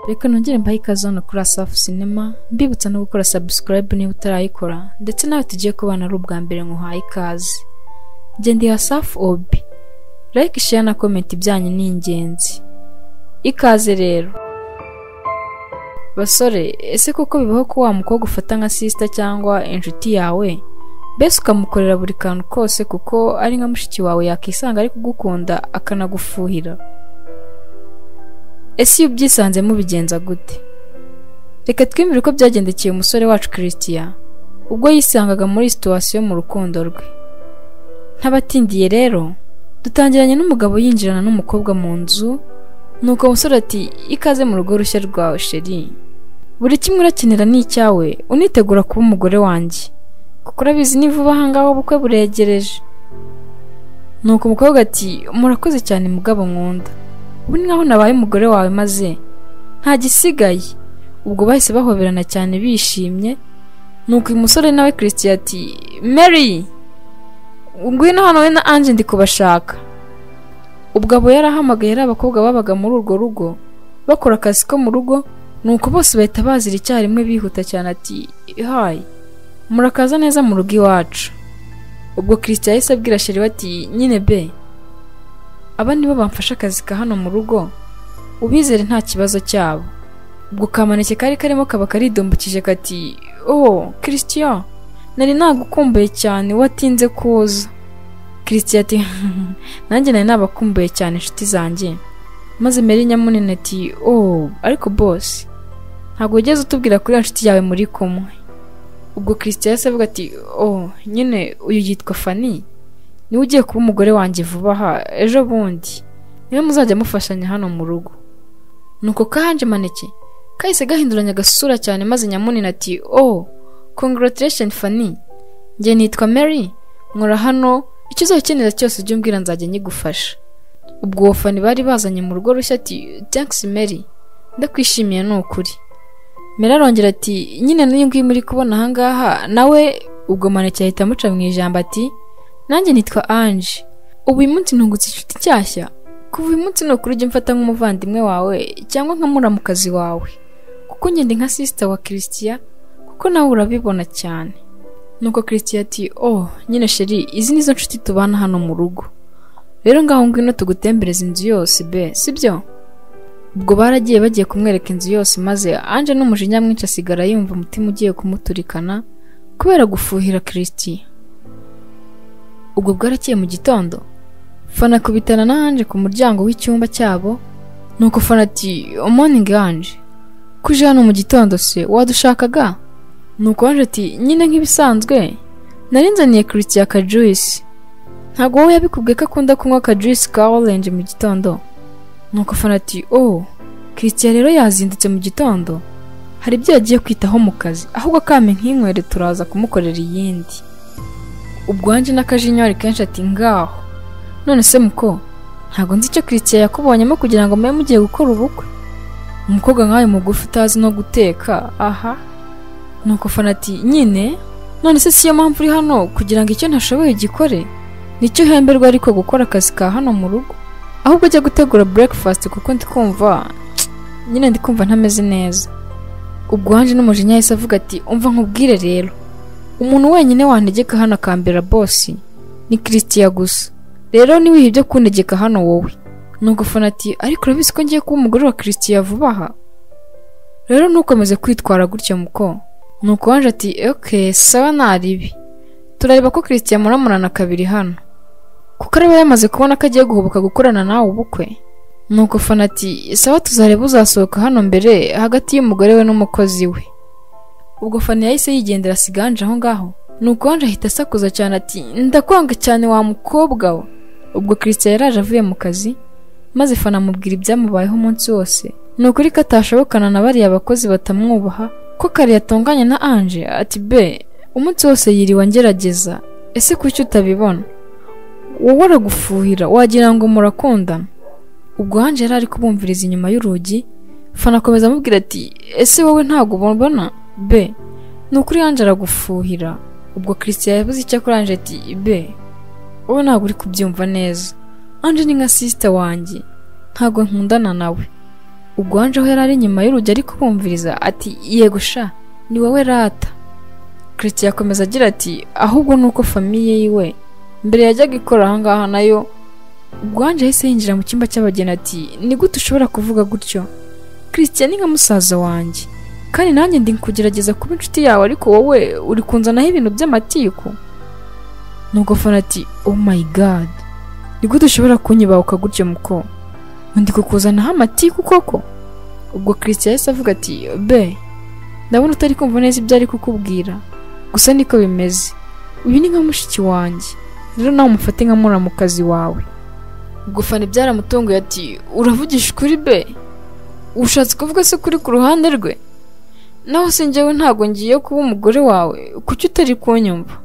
reka nongere mbahe ikaze hano kuri Asafu Cinema mbibutsa no gukora subscribe niba utarayikora ndetse nawe tugiye kubana ari ubwa mbere nkuhaye ikaze njye ndi Asafu Obi like share na comment ibyanyu ni ingenzi ikaze rero basore ese koko bibaho ko wa mukobwa ufata nka sisita cyangwa inshuti yawe mbese ukamukorera buri kantu kose kuko ari nka mushiki wawe yakisanga ari kugukunda akanagufuhira ese iyo ubyisanzemo ubigenza gute reka twimire uko byagendekeye umusore wacu christian ubwo yisangaga muri situwasiyo mu rukundo rwe ntabatindiye rero dutangiranye n'umugabo yinjirana n'umukobwa mu nzu nuko umusore ati ikaze mu rugo rushya rwawe sheri buri kimwe urakenera ni icyawe unitegura kuba umugore wanjye kuko urabizi ni vuba ahangaha ubukwe buregereje nuko umukobwa ati murakoze cyane mugabo nkunda ubu ni nkaho nabaye umugore wawe maze nta gisigaye ubwo bahise bahoberana cyane bishimye nuko uyu musore nawe christian ati mary ngwino hano we na ange ndi kubashaka ubwo abo yarahamagaye ari abakobwa babaga muri urwo rugo bakora akazi ko mu rugo nuko bose bahita bazira icyarimwe bihuta cyane ati hayi murakaza neza mu rugo iwacu ubwo christian yahise abwira sheri we ati nyine be aba nibo bamfashe akazi ka hano mu rugo ubizere nta kibazo cyabo ubwo kamaneke kari karimo kaba karidombukije kati oh christian nari nagukumbuye cyane watinze kuza christian ati nanjye nari nabakumbuye cyane inshuti zanjye maze meri nyamunini ati oh ariko bose ntabwo wigeze utubwira kuri iyo nshuti yawe muri kumwe ubwo christian yahise avuga ati oh nyine uyu yitwa fani niwe ugiye kuba umugore wanjye vuba aha ejo bundi niwe muzajya mufashanya hano mu rugo nuko kahanje maneke kahise gahinduranya agasura cyane maze nyamunini ati oh congratulation fani njye nitwa mary nkora hano icyo uzakenera cyose ujye umbwira nzajya nyigufasha ubwo uwo fani bari bazanye mu rugo rushya ati thanks mary ndakwishimiye ni ukuri mera arongera ati nyine n'uyu nguyu muri kubona ahangaha nawe ubwo maneke ahita amuca mu ijambo ati nanjye nitwa ange ubu uyu munsi ntungutse inshuti nshyashya kuva uyu munsi ni ukuri ujye umfata nk'umuvandimwe wawe cyangwa nka muramukazi wawe kuko ngende nka sisita wa christian kuko nawe urabibona cyane nuko christian ati oh nyine sheri izi ni zo nshuti tubana hano mu rugo rero ngaho ngwino tugutembereza inzu yose be sibyo ubwo baragiye bagiye kumwereka inzu yose maze anje n'umujinya mwinshi asigara yumva umutima ugiye kumuturikana kubera gufuhira christian ubwo bwarakiye mu gitondo fana akubitana na Ange ku muryango w'icyumba cyabo nuko fana ati morning Ange ko uje hano mu gitondo se wadushakaga nuko Ange ati nyine nk'ibisanzwe nari nzaniye Christian akajuisi ntabwo wowe yabikubwiye ko akunda kunywa akajuisi ka orange mu gitondo nuko fana ati oh Christian rero yazindutse mu gitondo hari ibyo yagiye kwitaho mu kazi ahubwo akame nkinywere turaza kumukorera iyindi ubwo wanjye n'akajinya wari kenshi ati ngaho none se muko ntabwo nzi icyo Christian yakubonyemo kugira ngo mube mugiye gukora ubukwe umukobwa nkawe mugufi utazi no guteka aha nuko fana ati nyine none se siyo mpamvu uri hano kugira ngo icyo ntashoboye gikore nicyo uhemberwa ariko gukora akazi ka hano mu rugo ahubwo ujya gutegura breakfast kuko ndi kumva nyine ndi kumva ntameze neza ubwo wanjye n'umujinya yahise avuga ati umva nkubwire rero umuntu wenyine wantegeka hano akambera bosi ni christian gusa rero niwiha ibyo kuntegeka hano wowe nuko fana ati ariko urabizi ko ngiye kuba umugore wa christian vuba aha rero ntukomeze kwitwara gutya muko nuko wanje ati ok sawa naribi turareba ko christian muramurana kabiri hano kuko araba yamaze kubona ko agiye guhubuka gukorana nawe ubukwe nuko fana ati sawa tuzareba uzasohoka hano mbere hagati y'umugore we n'umukozi we ubwo fani yahise yigendera siganje aho ngaho nuko wanje ahita asakuza cyane ati ndakwanga cyane wa mukobwa we ubwo christian yaraje avuye mu kazi maze fana amubwira ibyamubayeho umunsi wose ni ukuri ko atashobokana na bariya bakozi batamwubaha ko kare yatunganye na ange ati be umunsi wose yiriwe angerageza ese kuki utabibona wowe aragufuhira wagira ngo murakundana ubwo ange yari ari kubumviriza inyuma y'urugi fana akomeza amubwira ati ese wowe ntabwo ubona be ni ukuri yanjye aragufuhira ubwo christian yavuze icyo kuri ange ati be wowe ntabwo uri kubyumva neza ange ni nka sisita wanjye ntabwo nkundana nawe ubwo wanjeho yari ari inyuma y'urugi ari kubumviriza ati yego sha ni wowe rata christian akomeza agira ati ahubwo ni uko famiye yiwe mbere yajyaga ikora ahangaha nayo ubwo wanjye yahise yinjira mu cyumba cy'abageni ati ni gute ushobora kuvuga gutyo christian ni nka musaza wanjye kandi nanjye ndi kugerageza kuba inshuti yawe ariko wowe uri kunzanaho ibintu by'amatiku nuko fana ati oh my god ni gute ushobora kunyibahuka gutyo muko undi kukuzanaho amatiku koko ubwo christian yahise avuga ati be ndabona utari kumva neza ibyo ari kukubwira gusa niko bimeze uyu ni nka mushiki wanjye rero nawe umufate nka muramukazi wawe gufana ibyaramutunguye ati uravugisha ukuri be ushatse kuvuga se kuri ku ruhande rwe naho se njyewe ntabwo ngiye kuba umugore wawe kuki utari kunyumva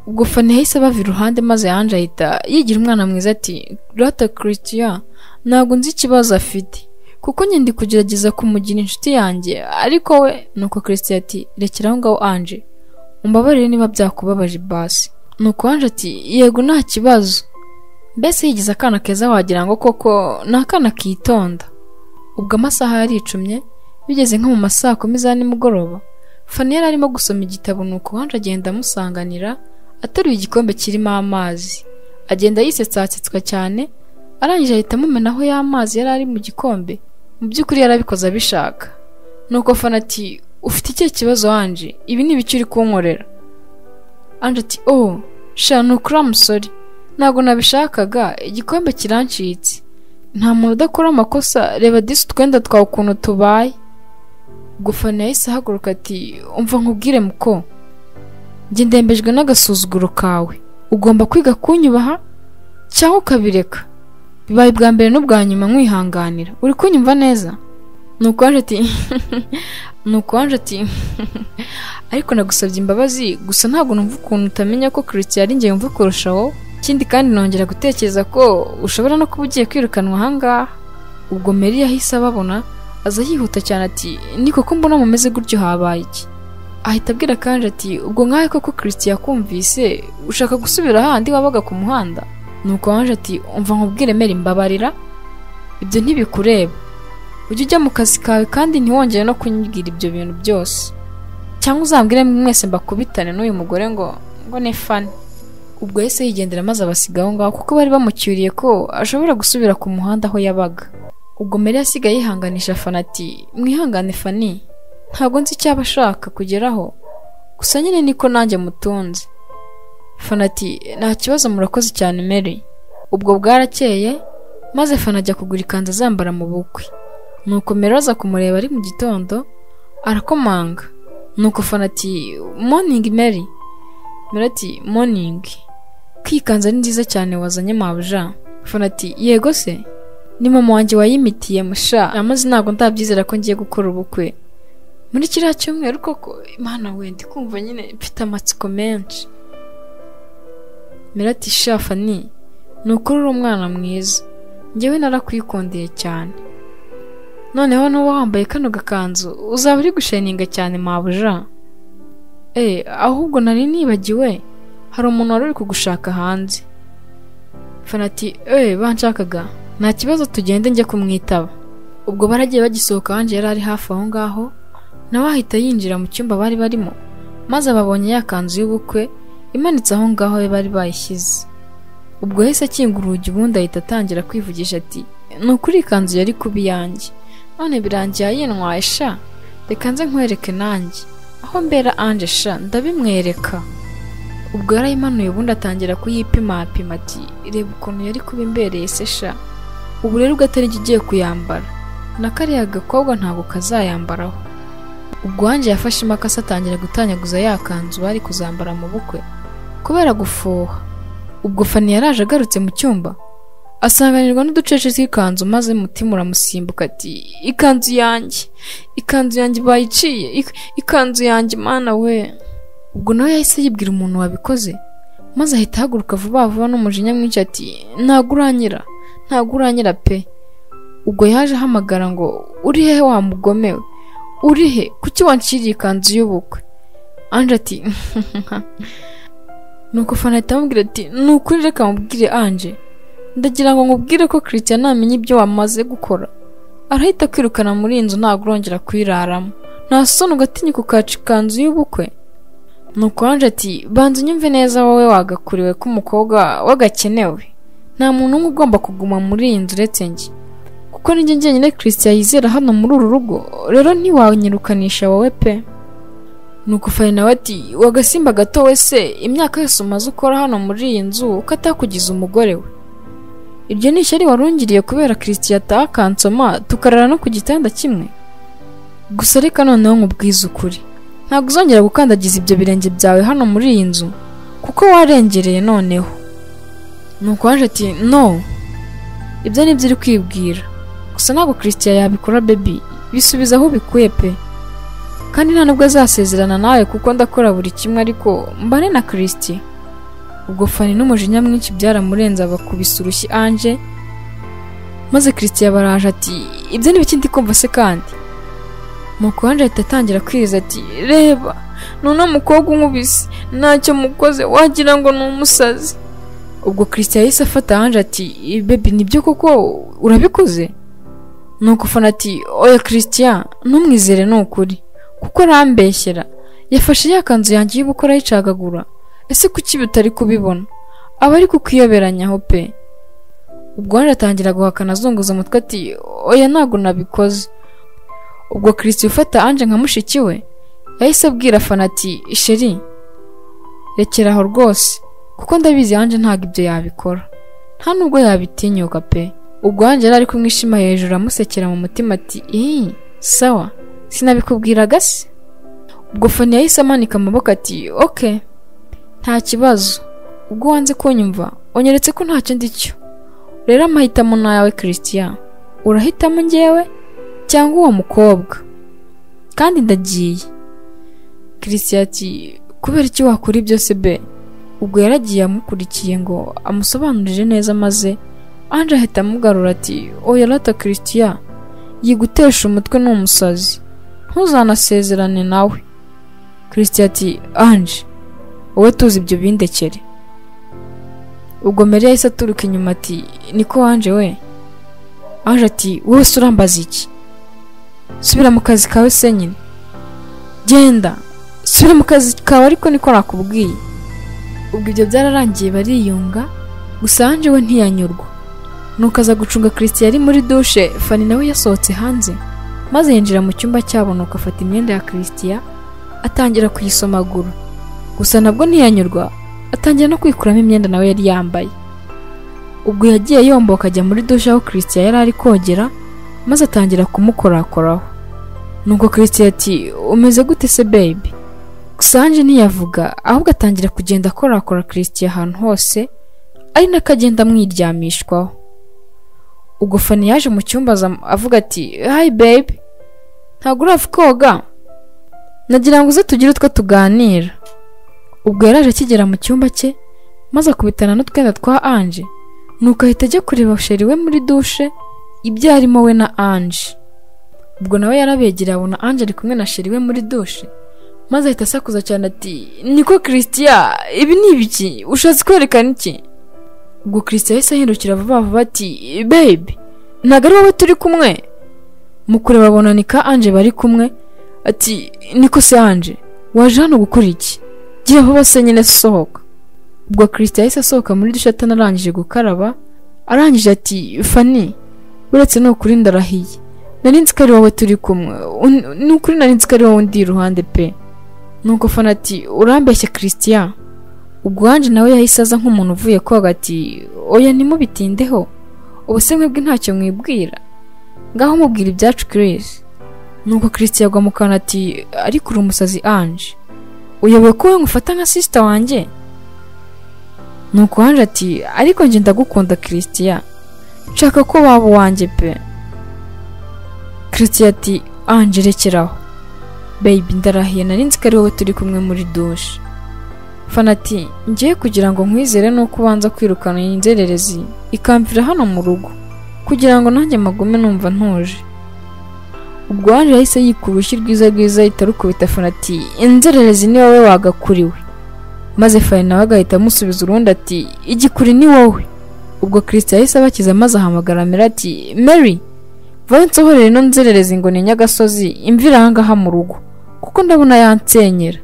ubwo fana yahise abava iruhande maze yanje ahita yigira umwana mwiza ati rata christian ntabwo nzi ikibazo afite kuko njye ndi kugerageza kumugira inshuti yanjye ariko we nuko christian ati rekera aho ngaho anje umbabarire niba byakubabaje basi nuko anje ati yego nta kibazo mbese yigize akana keza wagira ngo koko ni akana kitonda ubwo amasaha yaricumye bigeze nko mu ma saa kumi za nimugoroba fani yari arimo gusoma igitabo nuko wanje agenda amusanganira ateruye igikombe kirimo amazi agenda yisetsasetswa cyane arangije ahita amumenaho ya mazi yari ari mu gikombe mu by'ukuri yari abikoze abishaka nuko fana ati ufite ikihe kibazo wanje ibi ni ibiki uri kunkorera anje ati oh sha ni ukuri amusore ntabwo nabishakaga igikombe kirancitse nta muntu udakora amakosa reba disi utwenda twawe ukuntu tubaye gufana yahise ahaguruka ati umva nkubwire muko njye ndembejwe n'agasuzuguro kawe ugomba kwiga kunyubaha cyangwa ukabireka bibaye ubwa mbere n'ubwa nyuma nkwihanganira uri kunyumva neza ni ukwanje ati ni ukwanje ati ariko nagusabye imbabazi gusa ntabwo numva ukuntu utamenya ko christian ari njye yumva kurushaho ikindi kandi nongera gutekereza ko ushobora no kuba ugiye kwirukanwa ahangaha ubwo meri yahise ababona aza yihuta cyane ati ni koko mbona mumeze gutyo habaye iki ahita abwira kanje ati ubwo nkahe koko christian yakumvise ushaka gusubira ahandi wabaga ku muhanda nuko wanje ati umva nkubwire meri mbabarira ibyo ntibikureba ujye ujya mu kazi kawe kandi ntiwongere no kunyibwira ibyo bintu byose cyangwa uzambwire mwese mbakubitane n'uyu mugore ngo ngo ni fani ubwo yahise yigendera maze abasiga aho ngaho kuko bari bamucyuriye ko ashobora gusubira ku muhanda aho yabaga ubwo meri asigaye yihanganisha fana ati mwihangane fani ntabwo nzi icyaba ashaka kugeraho gusa nyine niko nanjye mutunze fana ati nta kibazo murakoze cyane meri ubwo bwarakeye maze fana ajya kugura ikanzu azambara mu bukwe nuko meri aza kumureba ari mu gitondo arakomanga nuko fana ati moningi meri meri ati moningi kwikanza ni nziza cyane wazanye mabuja fana ati yego se ni mama wanjye wayimitiye musha amaze ntabwo ndabyizera ko ngiye gukora ubukwe muri kiriya cyumweru koko imana we ndi kumva nyine mfite amatsiko menshi mera ati shafa ni ni ukuri uri umwana mwiza njyewe narakwikundeye cyane noneho n'uba wambaye kano gakanzu uzaba uri gusheninga cyane mabuja eh ahubwo nari nibagiwe hari umuntu wari uri kugushaka hanze fana ati eh banshakaga nta kibazo tugende njye kumwitaba ubwo baragiye bagisohoka wanjye yari ari hafi aho ngaho nawe ahita yinjira mu cyumba bari barimo maze ababonye ya kanzu y'ubukwe imanitse aho ngaho we bari bayishyize ubwo yahise akingura urugi ubundi ahita atangira kwivugisha ati ni ukuri iyi kanzu yari kuba iyanjye none birangiye yinwaye sha reka nze nkwereke nanjye aho mbera anje sha ndabimwereka ubwo yarayimanuye ubundi atangira kuyipimapima ati reba ukuntu yari kuba imbereye se sha ubu rero ugatari jya ugiye kuyambara na kariya gakobwa ntabwo kazayambaraho ubwo wanjye yafashe imakasi atangira gutanyaguza ya kanzu bari kuzambara mu bukwe kubera gufuha ubwo fani yaraje agarutse mu cyumba asanganirwa n'uducece tw'ikanzu maze umutima uramusimbuka ati ikanzu yanjye ikanzu yanjye bayiciye ik- ikanzu yanjye mana we ubwo nawe yahise yibwira umuntu wabikoze maze ahita ahaguruka vuba vuba n'umujinya mwinshi ati ntabwo uranyira ntabwo uranyira pe ubwo yaje ahamagara ngo uri hehe wa mugome we uri he kuki wanciriye ikanzu y'ubukwe anje ati nuko fana ahita amubwira ati ni ukuri reka mubwire anje ndagira ngo nkubwire ko christian ntamenya ibyo wamaze gukora arahita kwirukana muri iyi nzu ntabwo urongera kuyiraramo nta soni ugatinyuka ukaca ikanzu y'ubukwe nuko wanjye ati banza unyumve neza wowe wagakuriwe k'umukobwa wagakenewe nta muntu umwe ugomba kuguma muri iyi nzu uretse njye kuko njye njyenyine christian yizera hano muri uru rugo rero ntiwanyirukanisha wowe pe nuko fari nawe ati wagasimba gato wese imyaka yose umaze ukora hano muri iyi nzu uko atakugize umugore we ibyo ni ishyari warungiriye kubera christian atakansoma tukarara no ku gitanda kimwe gusa reka noneho nkubwize ukuri ntabwo uzongera gukandagiza ibyo birenge byawe hano muri iyi nzu kuko warengereye noneho nuko waje ati no ibyo ni byo uri kwibwira gusa ntabwo christian yabikora baby bisubiza aho ubikuye pe kandi nta nubwo azasezerana nawe kuko ndakora buri kimwe ariko mbane na christian ubwo fani n'umujinya mwinshi byaramurenze abakubise urushyi anje maze christian baraje ati ibyo ni biki ndi kumva se kandi nuko wanjye ahita atangira kwiriza ati reba none umukobwa unkubise ntacyo mukoze wagira ngo ni umusazi ubwo christian yahise afata hanze ati bebi nibyo koko urabikoze nuko fana ati oya christian ntumwizere ni ukuri kuko arambeshyera yafashe ya kanzu yanjye y'ubukwe arayicagagura ese kuki bitari kubibona aba ari kukiyoberanyaho pe ubwo wanjye atangira guhakana azunguza umutwe ati oya ntabwo nabikoze ubwo christian ufata anje nka mushiki we yahise abwira fana ati sheri rekera aho rwose kuko ndabizi hanjye ntabwo ibyo yabikora nta nubwo yabitinyuka pe ubwo hanjye yari ari kumwishima hejuru amusekera mu mutima ati iyi sawa sinabikubwiraga se ubwo fani yahise amanika amaboko ati oke nta kibazo ubwo wanze kunyumva unyeretse ko ntacyo ndi cyo rero amahitamo ni ayawe christian urahitamo njyewe cyangwa uwo mukobwa kandi ndagiye christian ati kubera iki wakora ibyo se be ubwo yaragiye amukurikiye ngo amusobanurire neza maze anje ahita amugarura ati oya rata christian yigutesha umutwe ni umusazi ntuzanasezerane nawe christian ati anje wowe tuzi ibyo bindekere ubwo mary yahise aturuka inyuma ati niko wanje we anje ati wowe se urambaza iki subira mu kazi kawe se nyine genda subira mu kazi kawe ariko niko nakubwiye ubwo ibyo byararangiye bariyunga gusa hanjye we ntiyanyurwa nuko aza gucunga christian ari muri dushe fani nawe yasohotse hanze maze yinjira mu cyumba cyabo nuko afata imyenda ya christian atangira kuyisomagura gusa nabwo ntiyanyurwa atangira no kwikuramo imyenda nawe yari yambaye ubwo yagiye yomboka ajya muri dushe aho christian yari ari kogera maze atangira kumukorakoraho nuko christian ati umeze gute se baby gusa hanjye ntiyavuga ahubwo atangira kugenda akorakora christian ahantu hose ari nako agenda amwiryamishwaho ubwo fani yaje mu cyumba aza- avuga ati hi baby ntabwo urava koga nagira ngo uze tugire utwo tuganira ubwo yaraje akigera mu cyumba cye maze akubitana n'utwenda twa anje nuko ahita ajya kureba sheri we muri dushe ibyo arimo we na anje ubwo nawe yarabegereye abona anje ari kumwe na sheri we muri dushe maze ahita asakuza cyane ati niko christian ibi ni ibiki ushatse kwerekana iki ubwo christian yahise ahindukira vuba vuba ati babe ntabwo ari wowe turi kumwe mu kureba abona ni ka anje bari kumwe ati niko se anje waje hano gukora iki gira vuba se nyine sohoka ubwo christian yahise asohoka muri dushe atanarangije gukaraba arangije ati fani uretse ni ukuri ndarahiye nari nzi ko ari wowe turi kumwe Un- ni ukuri nari nzi ko ari wowe undi iruhande pe nuko fana ati urambeshye christian ubwo wanjye nawe yahise aza nk'umuntu uvuye koga ati oya ntimubitindeho ubuse mwebwe ntacyo mwibwira ngaho mubwira ibyacu Chris nuko christian agwa mu kanwa ati ariko uri umusazi anje uyoboye ko wowe ngufata nka sisita wanjye nuko anje ati ariko njye ndagukunda christian nshaka ko waba uwanjye pe christian ati anje rekeraho baby ndarahiye nari nzi ko ari wowe turi kumwe muri dushe fana ati ngiye kugira ngo nkwizere nuko ubanza kwirukana iyi nzererezi ikamvira hano mu rugo kugira ngo nanjye magume numva ntuje ubwo waje yahise yikura urushyi rwiza rwiza ahita arukubita fana ati inzererezi ni wowe wagakuriwe maze fani nawe agahita amusubiza urundi ati igikuri ni wowe ubwo christian yahise abakiza maze ahamagara mera ati mary vayo nsohorere ino nzerereza ingoni ya nyagasozi imvira ahangaha mu rugo kuko ndabona yansenyera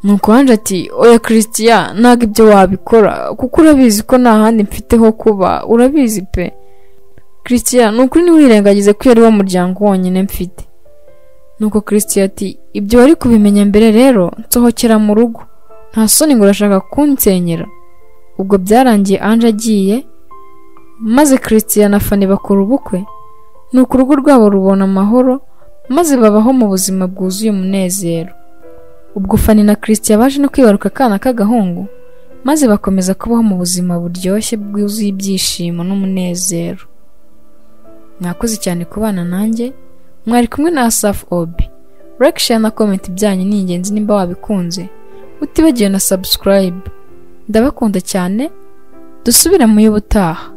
nuko wanjye ati oya christian ntabwo ibyo wabikora kuko urabizi ko nta handi mfite ho kuba urabizi pe christian ni ukuri ntiwirengagize ko ari wo muryango wonyine mfite nuko christian ati ibyo wari kubimenya mbere rero nsohokera mu rugo nta soni ngo urashaka kunsenyera ubwo byarangiye anje agiye maze christian na fani bakora ubukwe nuko urugo rwabo rubona amahoro maze babaho mu buzima bwuzuye umunezero ubwo fani na christian baje no kwibaruka akana k'agahungu maze bakomeza kubaho mu buzima buryoshye bwuzuye ibyishimo n'umunezero mwakoze cyane kubana nanjye mwari kumwe na asafu obi like share na comment byanyu ni ingenzi nimba wabikunze utibagiwe na subscribe ndabakunda cyane dusubire mu y'ubutaha